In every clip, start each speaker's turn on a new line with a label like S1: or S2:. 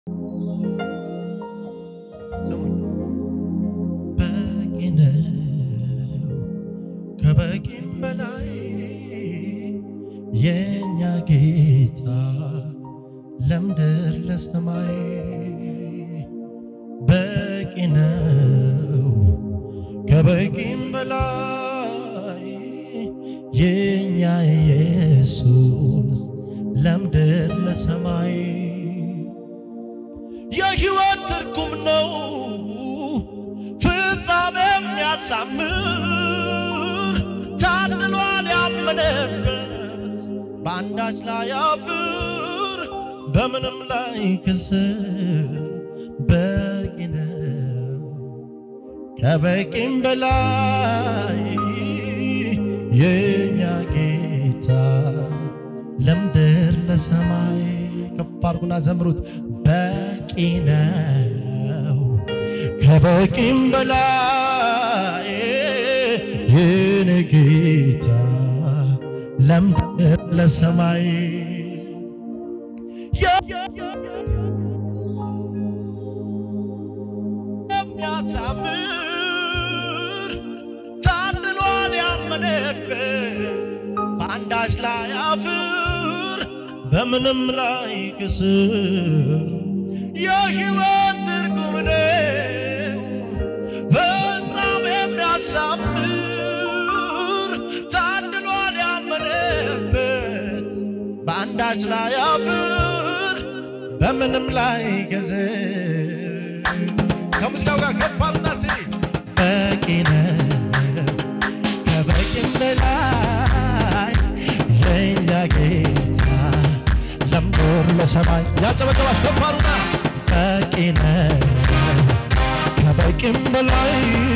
S1: ስሙኝ። በቂ ነው ከበቂም በላይ የእኛ ጌታ ለምድር ለሰማይ በቂ ነው ከበቂም በላይ የእኛ ኢየሱስ ለምድር ለሰማይ የሕይወት ትርጉም ነው ፍጻሜ የሚያሳምር ታድሏል ያመነበት በአንዳች ላይ አፍር በምንም ላይ ክስር በቂ ነው ከበቂም በላይ የእኛ ጌታ ለምድር ለሰማይ ከፍ አድርጉና ዘምሩት። በቂ ነው ከበቂም በላይ የኔ ጌታ ለምድር ለሰማይ የሚያሳምር ታድሏል ያመነበት በአንዳች ላይ አፍር በምንም ላይ ክስር የሕይወት ትርጉም ነው በጣም የሚያሳምር ታድሏል ያመነበት በአንዳች ላይ አፍር በምንም ላይ ገዝር ከሙዚቃው ጋር ከፍ አሉና እስቲ በቂ ነው ከበቂም በላይ የእኛ ጌታ ለምድር ለሰማይ ያጨበጨባች ከፍ አሉና በቂ ነው ከበቂም በላይ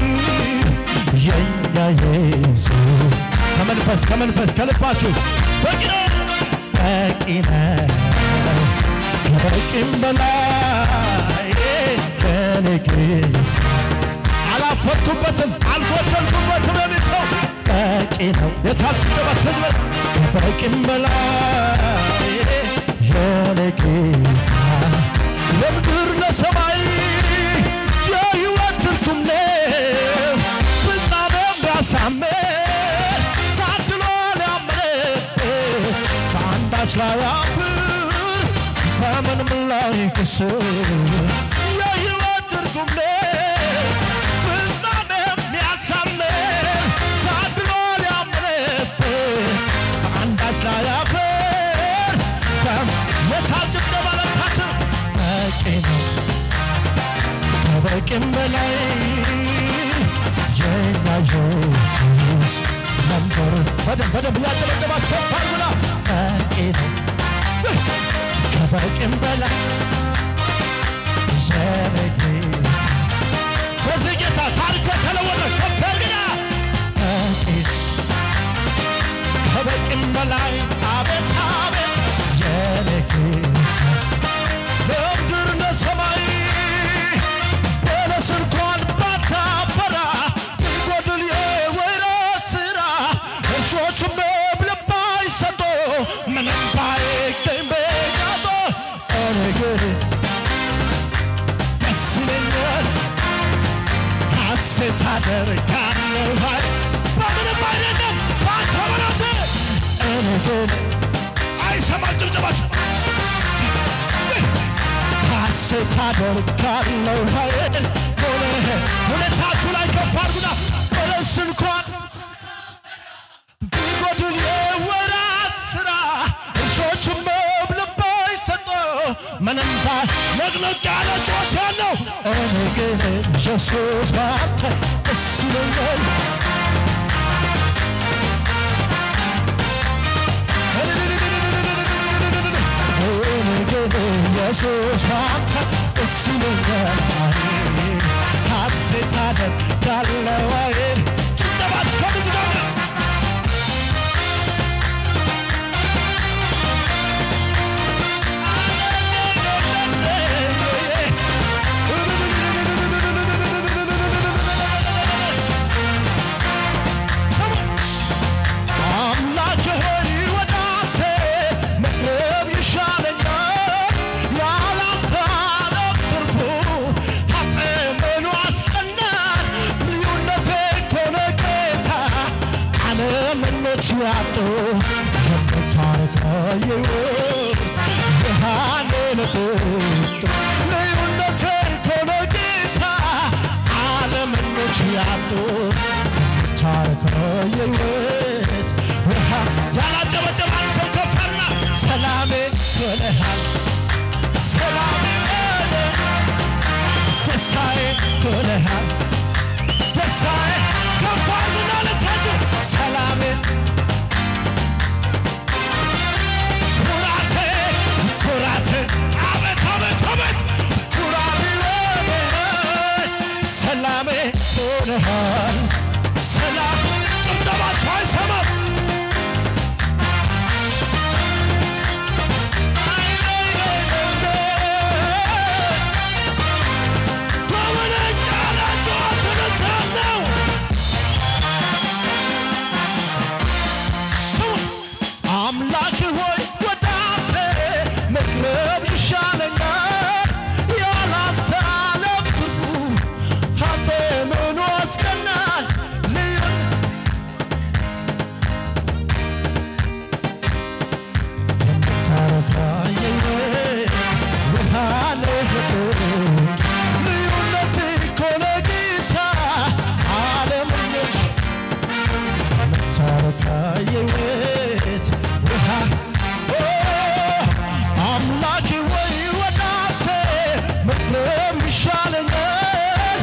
S1: የእኛ ኢየሱስ ከመንፈስ ከመንፈስ ከልባችሁ በቂ ነው በቂ ነው ከበቂም በላይ የኔ ጌታ አላፈርኩበትም አልጎደልኩበትም የሚል ሰው በቂ ነው። የታል ጭብጨባት ከዚህ በላይ ከበቂም በላይ የኔ ጌታ ለምድር ለሰማይ የሕይወት ትርጉም ነው ፍጻሜው ቢያሳምር ታድሏል ያመነበት በአንዳች ላይ አፍር በምንም ላይ ክስር የሕይወት ትርጉም ነው ፍጻሜ የሚያሳምር ታድሏል ያመነበት በአንዳች ላይ አፍር የታል ጭብጨባ ለታችን በቂ ነው ከበቂም በላይ የኛ ኢየሱስ ነበር። በደንብ በደንብ እያጨበጨባችሁ ከፍ አድርጉና በቂ ነው ከበቂም በላይ የኔ ጌታ በዚህ ጌታ ታሪክ የተለወጠ ከፍ ያድርግና በቂ ከበቂም በላይ አቤት አቤት የኔ ጌታ ለምድር ለሰማይ በለስ እንኳን ባታፈራ ቢጎድል የወይራ ስራ እርሾችም መብል ባይሰጡ ምንም ባይገኝ በጋጦ እኔ ግን ደስ ይለኛል ሐሴት አደርጋለሁ ኃይል በምንም አይደለም ባንተ በራሴ እኔ ግን አይሰማል ጭብጨባችሁ ሐሴት አደርጋለሁ ኃይል ሆነ ሁኔታችሁ ላይ ከፍ አድርጉና በለስ እንኳን ቢጎድል የወራት ስራ እርሾችም መብል ባይሰጡ ምንም ለቅለቅ ያለ ጩኸት ያለው እኔ ግን ኢየሱስ ባንተ ደስ ይለኛል እኔ ግን ኢየሱስ ባንተ ደስ ይለኛል ሐሴት አደርጋለሁ አይል ጭብጨባት ከሙዚቃ ጋር አምላክ ሆይ ወደ አንተ መቅረብ ይሻለኛል፣ ያላንተ የሕይወት ብርሃን ለተወጡ ልዩነት ኮነ ጌታ ዓለመኞች ያጡት ታሪክ ነው የሕይወት ብርሃን ያላጨበጨበ አንድ ሰው ከፈርና ሰላሜ ሆነሃል ሰላሜ ሆነ ደስታዬ ሆነሃል ደስታዬ ከፋር ምናለታችሁ ሰላሜ ኩራቴ ኩራቴ አቤት አቤት አቤት ኩራቴ ሆነሃል ሰላሜ ሆነሃል ሰላም ጭብጨባችሁ አይሰማም በመነኛ ላጫዋትንታለው አምላክ ሆይ ወደ አንተ መቅረብ ይሻለኛል ያላንተ ዓለም ትርፉ አንተ ምኑ ያስቀናል ልዩ የምታረካ የሕይወት ብርሃን ሕይወት ልዩነት እኮ ነው ጌታ ዓለመኞች የምታረካ የሕይወት ብርሃን ኦ፣ አምላኬ ወይ ወደ አንተ መቅረብ ይሻለኛል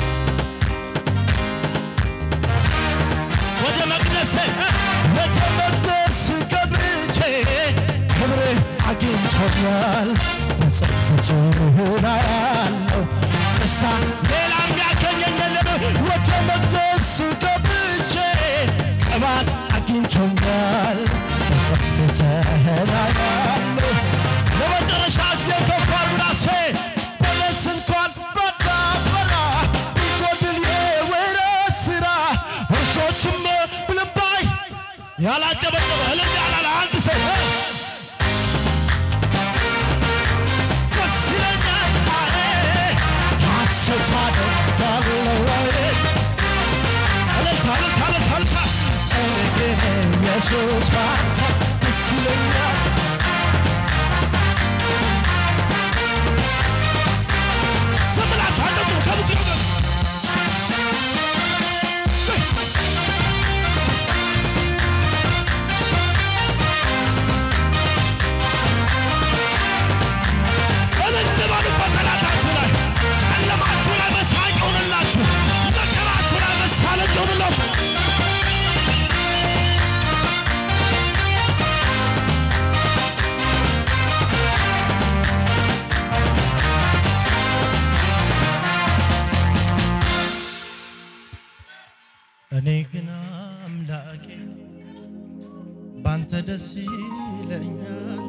S1: ወደ መቅደስ ወደ መቅደስ ገብቼ ክብሬ አግኝቶኛል በጽድፈት ሆና ያለው ደስታ ሌላ የሚያገኘኝ የለም ወደ መቅደስ ገብቼ ቅባት አግኝቶኛል በጽድፈት ሆና ያለው ለመጨረሻ ጊዜ ከፋር ብላሴ በለስ እንኳን ባዳፈራ ቢጎድል የወይራ ስራ እርሾችም ብልምባይ ያላጨበጨበ እልል ያላለ አንድ ሰው እ ደስ ይለኛል አለ ሐሴት አደርጋለሁ አለ እልልታ እልልታ እልልታ እልልታ እኔ ግን ኢየሱስ ባንተ ደስ ይለኛል ዝም ብላችሁ አጨብጭቡ ከምትችሉ ድረስ እልል በሉበት ጠላታችሁ ላይ ጨለማችሁ ላይ መሳቅ ይሁንላችሁ መከራችሁ ላይ መሳለቅ ይሁንላችሁ እኔ ግን አምላኬ ባንተ ደስ ይለኛል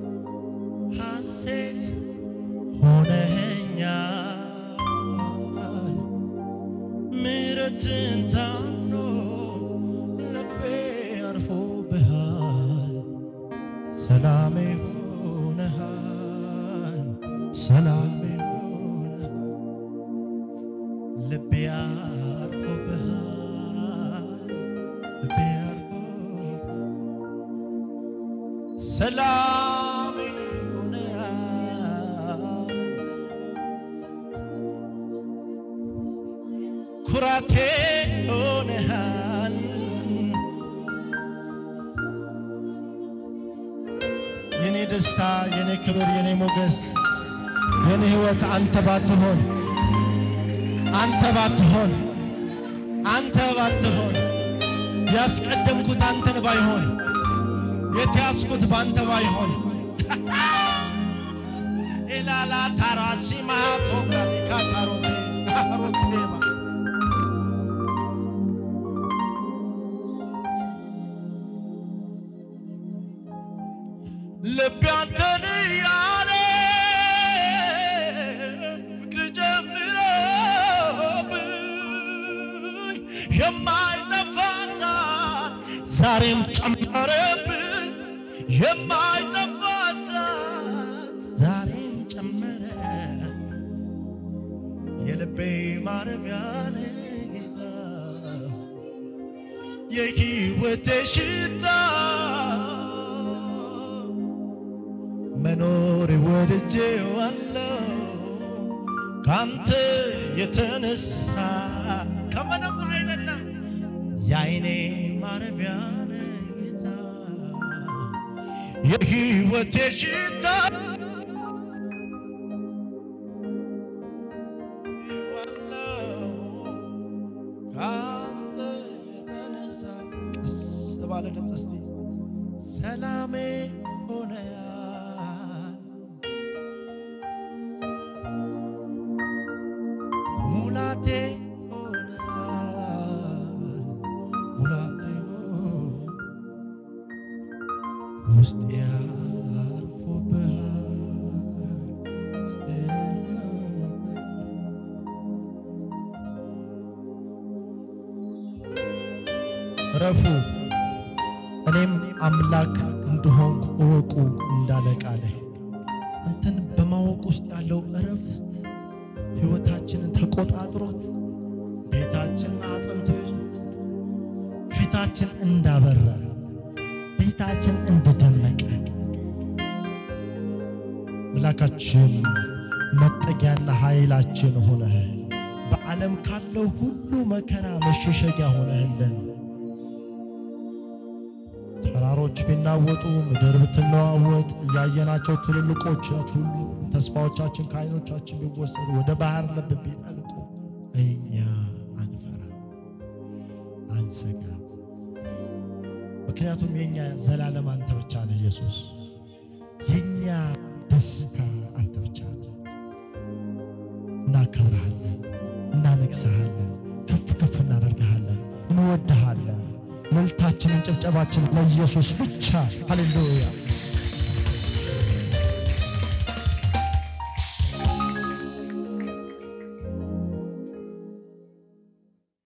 S1: ሐሴት ሆነኛል ምሕረትን ታምኖ ልቤ አርፎብሃል ሰላሜ ሆነሃል ሰላሜ ሆነሃል ልቤ አርፎብሃል ልቤ አርፎብሃል ሰላም ይሆናል ኩራቴ ሆነሃል የኔ ደስታ የኔ ክብር የኔ ሞገስ የኔ ሕይወት አንተ ባትሆን አንተ ባትሆን አንተ ባትሆን ያስቀደምኩት አንተን ባይሆን የተያዝኩት ባንተ ባይሆን ኢላላ ታራሲማ ቶካሊካ ታሮሴ አሮቴማ ልቤ አንተን እያለ ፍቅር ጀምሮብኝ የማይጠፋ እሳት ዛሬም ጨመረብኝ የማይጠፋ እሳት ዛሬም ጨመረ የልቤ ማረፊያ ነህ ጌታ የሕይወቴ ሽታ ወድጄዋለሁ ካንተ የተነሳ ከምንም አይደለም የአይኔ ማረፊያ ነህ ጌታ የሕይወቴ ሽታ ካንተ የተነሳ ቀስ ባለ ድምፅ እስቲ ሰላሜ ሆነያል ሙላቴ ሆነያል ሙላቴ ሆነ ውስጤ ያርፎብሃል ውስጤ ያርፎብሃል ረፉ እኔም አምላክ እንደሆንኩ እወቁ እንዳለ ቃልህ አንተን በማወቅ ውስጥ ያለው እረፍት ሕይወታችንን ተቆጣጥሮት ቤታችንን አጽንቶ ይዞት ፊታችን እንዳበራ ቤታችን እንደደመቀ አምላካችን መጠጊያና ኃይላችን ሆነህ በዓለም ካለው ሁሉ መከራ መሸሸጊያ ሆነህልን ተራሮች ቢናወጡ ምድር ብትነዋወጥ እያየናቸው ትልልቆች ሁሉ ተስፋዎቻችን ከዓይኖቻችን ቢወሰዱ ወደ ባህር ልብ ቢጠልቁ እኛ አንፈራ አንሰጋ። ምክንያቱም የእኛ ዘላለም አንተ ብቻ ነህ ኢየሱስ። የእኛ ደስታ አንተ ብቻ ነህ። እናከብረሃለን፣ እናነግሰሃለን፣ ከፍ ከፍ እናደርግሃለን፣ እንወድሃለን። እልልታችንን ጭብጨባችን ለኢየሱስ ብቻ። ሃሌሉያ